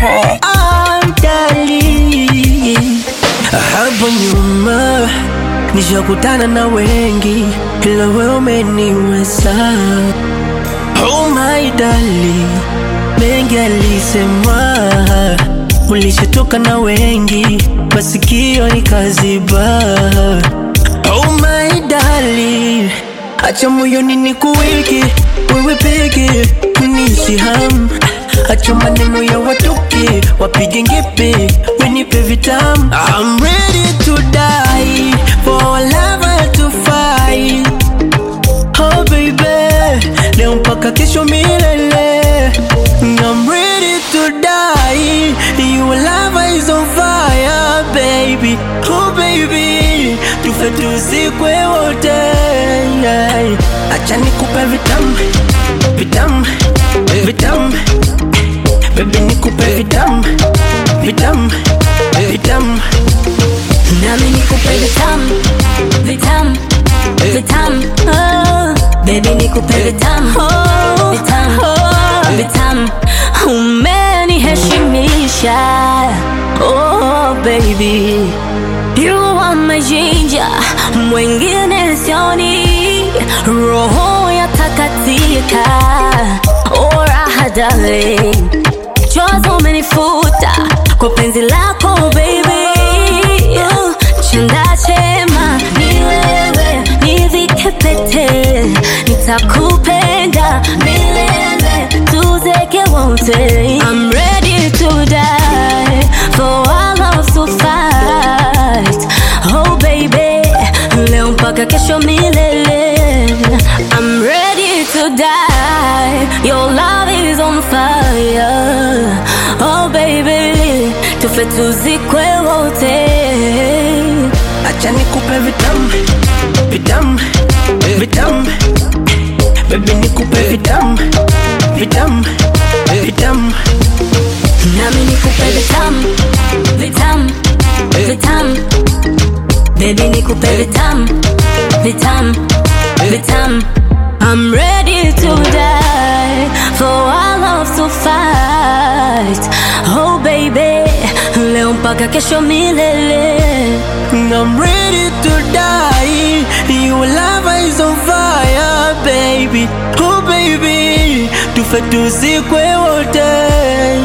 track. Amdali hapo nyuma nishakutana na wengi, ila wewe umeniweza. Oh my darling, mengi alisemwa, ulishatoka na wengi, masikio nikaziba. Oh my darling, acha moyoni nikuweke wewe peke, unishi hamu Acha maneno ya watoke wapige ngepe, wenipe vitamu. I'm ready to die for our lover to fight. Oh baby, leo mpaka kesho milele. I'm ready to die. Your love is on fire, baby. Oh baby, tufe tuzikwe wote. Acha nikupe vitamu, vitamu, vitamu. Baby nikupe vitamu, vitamu, vitamu. Nami nikupe vitamu, vitamu, vitamu. Oh, baby nikupe vitamu, vitamu, vitamu. Umeniheshimisha, oh baby. You are my ginger, mwingine sioni. Roho yatakatika, oh raha darling. Chozi umenifuta kwa penzi lako baby. Uh, Chanda chema ni wewe, nivike pete, nitakupenda milele, tuzeke wote. I'm ready to die for our love to fight. Oh baby, leo mpaka kesho milele. I'm ready to die. Your love is on fire. Oh baby, tufe tuzikwe wote. Acha nikupe vitamu, vitamu, vitamu. Baby nikupe vitamu, vitamu, vitamu. Nami nikupe vitamu, vitamu, vitamu. Baby nikupe vitamu, vitamu, vitamu. I'm ready to die for our love to fight. Oh baby, leo mpaka kesho milele. I'm ready to die. Your love is on fire, baby. Oh baby, tufe tuzikwe wote.